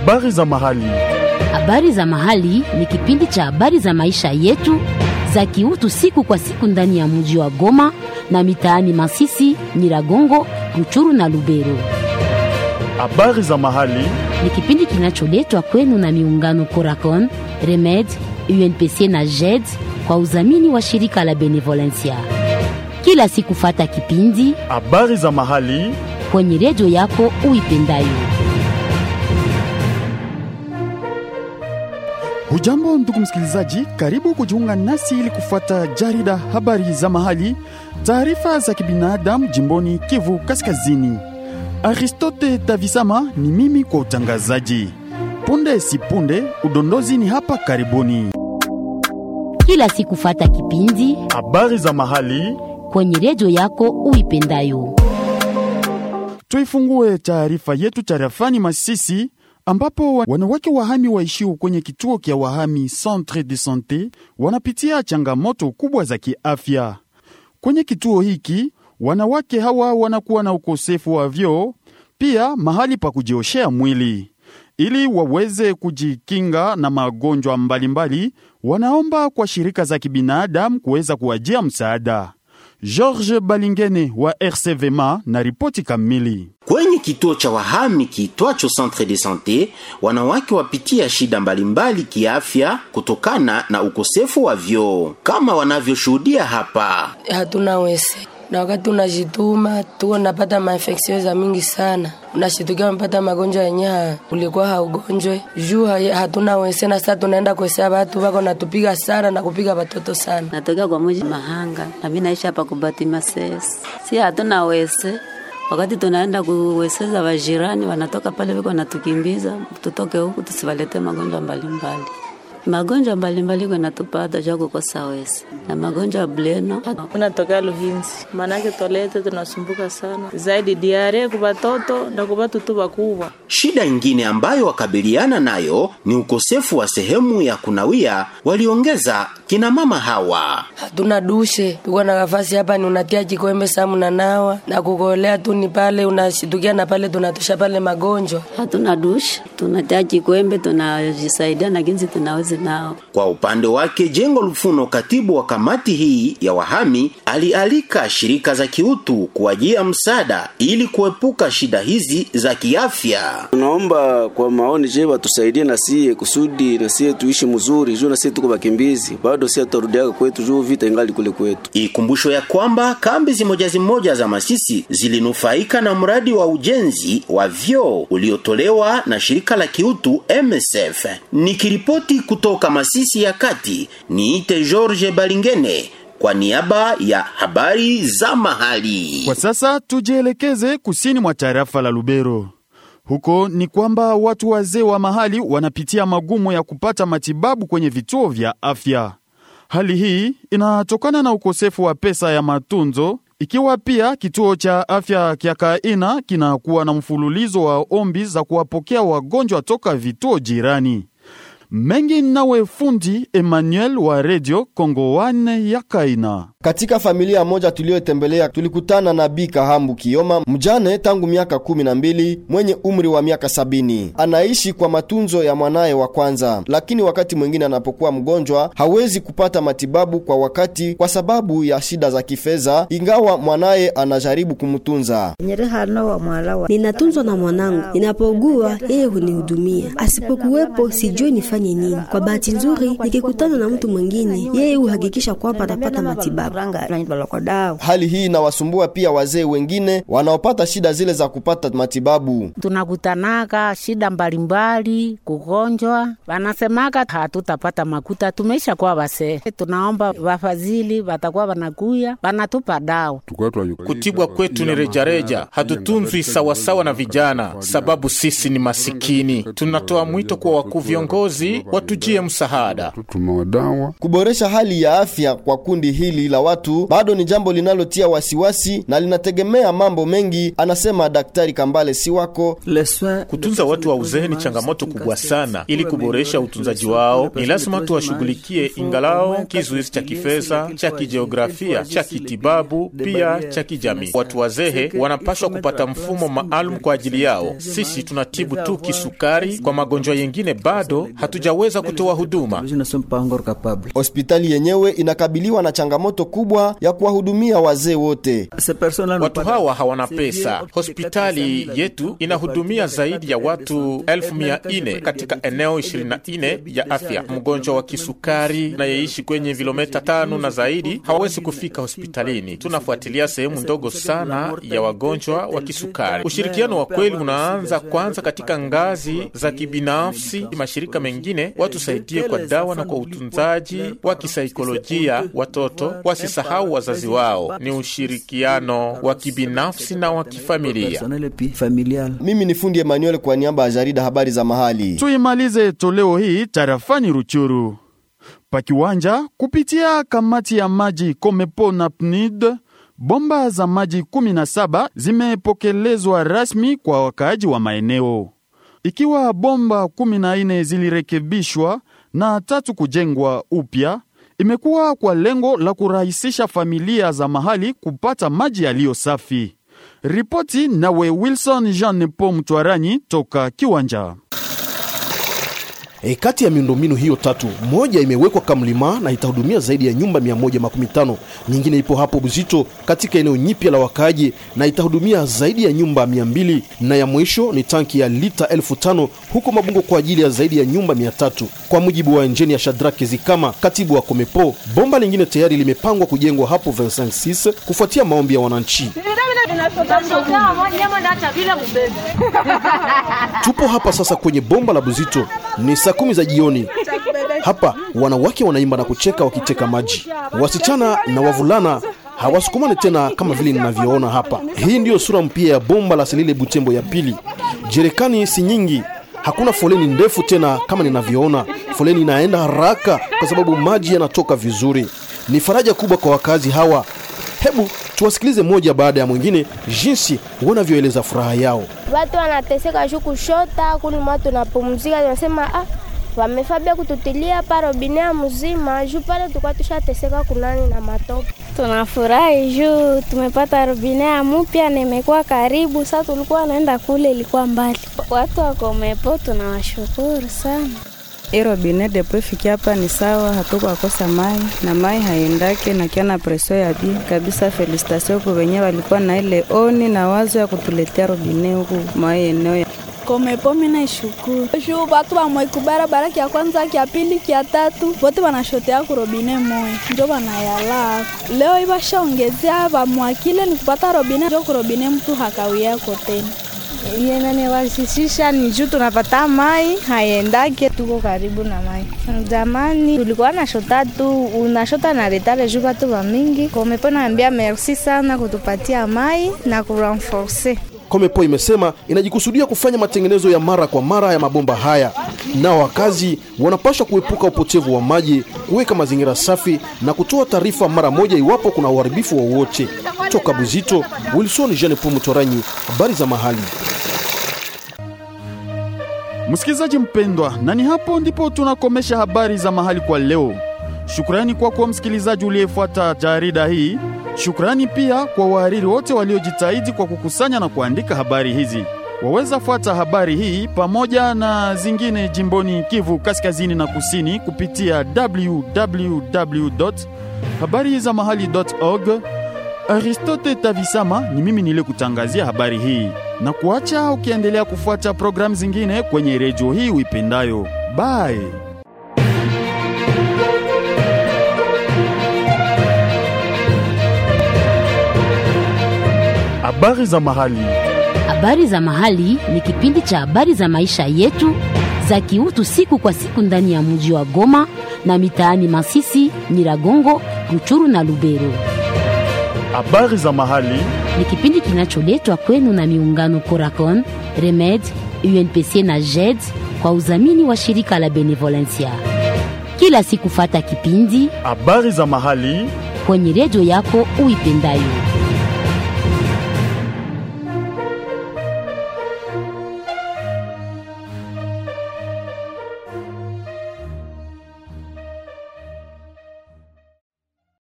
Habari za mahali. Habari za mahali ni kipindi cha habari za maisha yetu za kiutu siku kwa siku ndani ya mji wa Goma na mitaani Masisi, Nyiragongo, Ruchuru na Lubero. Habari za mahali. Ni kipindi kinacholetwa kwenu na miungano Coracon, Remed, UNPC na JED kwa udhamini wa shirika la Benevolencia. Kila siku fata kipindi Habari za mahali. kwenye redio yako uipendayo. Hujambo ndugu msikilizaji, karibu kujiunga nasi ili kufuata jarida habari za mahali, taarifa za kibinadamu jimboni Kivu Kaskazini. Aristote Tavisama ni mimi kwa utangazaji. Punde si punde, udondozi ni hapa karibuni. Kila siku fata kipindi Habari za mahali. kwenye redio yako uipendayo. Tuifungue taarifa yetu tarafani Masisi ambapo wanawake wahami waishio kwenye kituo kya wahami Centre de Sante wanapitia changamoto kubwa za kiafya. Kwenye kituo hiki wanawake hawa wanakuwa na ukosefu wa vyoo, pia mahali pa kujioshea mwili. Ili waweze kujikinga na magonjwa mbalimbali, wanaomba kwa shirika za kibinadamu kuweza kuwajia msaada. George Balingene wa RCVMA na ripoti kamili. Kwenye kituo cha wahami kiitwacho Centre de Sante, wanawake wapitia shida mbalimbali kiafya kutokana na ukosefu wa vyoo, kama wanavyoshuhudia hapa. hatuna wese na wakati unajituma tuko napata mainfeksio za mingi sana, unashitukia unapata magonjwa yenye ulikuwa haugonjwe juu ha- hatuna wese, na sasa tunaenda kuesea watu wako natupiga sana na kupiga watoto sana. natokea kwa muji Mahanga na mimi naishi hapa kubati Masesi. Si hatuna wese, wakati tunaenda kuweseza wajirani wanatoka pale viko natukimbiza, tutoke huku tusiwalete magonjwa mbalimbali. Magonjwa mbalimbali kwa natupata ja kukosa wese na magonjwa ya bleno unatokea Luhinzi, maanake tolete tunasumbuka sana zaidi diare kwa watoto na kwa watu tu wakubwa. Shida ingine ambayo wakabiliana nayo ni ukosefu wa sehemu ya kunawia, waliongeza kina mama hawa. Hatuna dushe, tuko na nafasi hapa, ni unatia kikombe samu na nawa na kugolea tu ni pale, unashitukia na pale tunatosha pale magonjwa hatuna dushi, tunatia kikwembe, tunajisaidia na ginzi tunawezi nao Kwa upande wake, Jengo Lufuno, katibu wa kamati hii ya wahami, alialika shirika za kiutu kuwajia msaada ili kuepuka shida hizi za kiafya. Tunaomba kwa maoni je, watusaidie na sie kusudi na sie tuishi mzuri, juu na sie tuko bakimbizi, bado sie tutarudiaka kwetu juu vita ingali kule kwetu. Ikumbusho ya kwamba kambi zimoja zimoja za Masisi zilinufaika na mradi wa ujenzi wa vyoo uliotolewa na shirika la kiutu MSF. Nikiripoti kutoka Masisi ya kati, niite George Balingene kwa niaba ya habari za mahali. Kwa sasa tujielekeze kusini mwa tarafa la Lubero. Huko ni kwamba watu wazee wa mahali wanapitia magumu ya kupata matibabu kwenye vituo vya afya. Hali hii inatokana na ukosefu wa pesa ya matunzo, ikiwa pia kituo cha afya kya Kaina kinakuwa na mfululizo wa ombi za kuwapokea wagonjwa toka vituo jirani. Mengi nawe fundi Emmanuel wa Radio Kongo One ya Kaina. Katika familia moja tuliyotembelea tulikutana na Bi Kahambu Kioma, mjane tangu miaka kumi na mbili mwenye umri wa miaka sabini. Anaishi kwa matunzo ya mwanaye wa kwanza, lakini wakati mwingine anapokuwa mgonjwa hawezi kupata matibabu kwa wakati kwa sababu ya shida za kifedha, ingawa mwanaye anajaribu kumtunza. Ninatunzwa na mwanangu, ninapougua yeye hunihudumia, asipokuwepo sijui nifanye nini. Kwa bahati nzuri, nikikutana na mtu mwingine, yeye huhakikisha kwamba atapata matibabu. Hali hii inawasumbua pia wazee wengine wanaopata shida zile za kupata matibabu. tunakutanaka shida mbalimbali, kugonjwa, wanasemaka hatutapata makuta, tumeisha kuwa wasee. Tunaomba wafadhili watakuwa wanakuya wanatupa dawa. Kutibwa kwetu ni rejareja, hatutunzwi sawasawa na vijana, sababu sisi ni masikini. Tunatoa mwito kwa wakuu viongozi viongozi watujie msaada. Kuboresha hali ya afya kwa kundi hili la watu bado ni jambo linalotia wasiwasi na linategemea mambo mengi, anasema Daktari Kambale Siwako. Kutunza watu wa uzee ni changamoto kubwa sana. Ili kuboresha utunzaji wao, ni lazima tuwashughulikie, ingalao kizuizi cha kifedha, cha kijiografia, cha kitibabu, pia cha kijamii. Watu wazee wanapaswa kupata mfumo maalum kwa ajili yao. Sisi tunatibu tu kisukari, kwa magonjwa yengine bado hatujaweza kutoa huduma. Hospitali yenyewe inakabiliwa na changamoto kubwa ya kuwahudumia wazee wote. Watu hawa hawana pesa. Hospitali yetu inahudumia zaidi ya watu elfu mia nne katika eneo 24 ya afya. Mgonjwa wa kisukari nayeishi kwenye vilometa tano na zaidi hawawezi kufika hospitalini. Tunafuatilia sehemu ndogo sana ya wagonjwa wa kisukari. Ushirikiano wa kweli unaanza kwanza katika ngazi za kibinafsi. Mashirika mengine watusaidie kwa dawa na kwa utunzaji wa kisaikolojia. Watoto wasisahau wazazi wao. Ni ushirikiano wa kibinafsi na wa kifamilia. Mimi ni fundi Emmanuel kwa niaba ya jarida habari za mahali. Tuimalize toleo hii tarafani Ruchuru pakiwanja kupitia kamati ya maji Komepo na PNID. Bomba za maji 17 zimepokelezwa rasmi kwa wakaaji wa maeneo, ikiwa bomba 14 zilirekebishwa na tatu kujengwa upya. Imekuwa kwa lengo la kurahisisha familia za mahali kupata maji yaliyo safi. Ripoti nawe Wilson Jean Po Mtwaranyi toka Kiwanja. E, kati ya miundombinu hiyo tatu, moja imewekwa Kamlima na itahudumia zaidi ya nyumba 115. Nyingine ipo hapo Buzito katika eneo nyipya la wakaaji na itahudumia zaidi ya nyumba 200, na ya mwisho ni tanki ya lita elfu tano huko Mabungo kwa ajili ya zaidi ya nyumba 300. Kwa mujibu wa enjeni ya Shadraki Zikama, katibu wa Komepo, bomba lingine tayari limepangwa kujengwa hapo 256 kufuatia maombi ya wananchi. Tupo hapa sasa kwenye bomba la Buzito, ni saa kumi za jioni. Hapa wanawake wanaimba na kucheka wakiteka maji, wasichana na wavulana hawasukumani tena kama vile ninavyoona hapa. Hii ndiyo sura mpya ya bomba la Selile Butembo ya pili. Jerekani si nyingi, hakuna foleni ndefu tena kama ninavyoona. Foleni inaenda haraka kwa sababu maji yanatoka vizuri. Ni faraja kubwa kwa wakazi hawa. Hebu tuwasikilize moja baada ya mwingine jinsi wanavyoeleza furaha yao. Watu wanateseka juu kushota kuli mwa tunapumzika, tunasema ah, wamefabia kututilia parobinea mzima juu pale tulikuwa tushateseka kunani na matope. Tunafurahi juu tumepata robinea mpya na imekuwa karibu. Sasa tulikuwa naenda kule, ilikuwa mbali. Watu wa Komepo tunawashukuru sana. Hii robine depo ifikia hapa ni sawa, hatukukosa mai na mai haiendake na kiana preso ya bi kabisa. Felicitation kwa wenyewe walikuwa na ile oni na wazo ya kutuletea robine huku mai eneo ya Komepo mina ishukuru juu batu bamwaiku barabara kia kwanza kia pili kia tatu bote banashotea kurobine moya njo banayala leo ibashaongezea bamwakile ni kupata robine njo kurobine mtu hakawiyako tena yenanewasisisha ni juu tunapata mai haiendake, tuko karibu na mai. Zamani tulikuwa na shota tu, unashota na retale juu batu ba mingi. Komepo naambia merci sana kutupatia mai na kurenforce Komepo imesema inajikusudia kufanya matengenezo ya mara kwa mara ya mabomba haya, nao wakazi wanapaswa kuepuka upotevu wa maji, kuweka mazingira safi na kutoa taarifa mara moja iwapo kuna uharibifu wowote. Toka Buzito, Wilson Jean Paul Mutoranyi, habari za mahali. Msikilizaji mpendwa, na ni hapo ndipo tunakomesha habari za mahali kwa leo. Shukrani kwako kwa msikilizaji uliyefuata jarida hii. Shukrani pia kwa wahariri wote waliojitahidi kwa kukusanya na kuandika habari hizi. Waweza fuata habari hii pamoja na zingine jimboni Kivu kaskazini na kusini kupitia www habari za mahali.org. Aristote Tavisama ni mimi niliyekutangazia habari hii na kuacha ukiendelea kufuata programu zingine kwenye redio hii uipendayo. Bye. Habari za mahali. Habari za mahali ni kipindi cha habari za maisha yetu za kiutu siku kwa siku ndani ya mji wa Goma na mitaani Masisi, Nyiragongo, Ruchuru na Lubero. Habari za mahali ni kipindi kinacholetwa kwenu na miungano Coracon, Remed, UNPC na JED kwa udhamini wa shirika la Benevolencia. Kila siku fata kipindi habari za mahali kwenye redio yako uipendayo.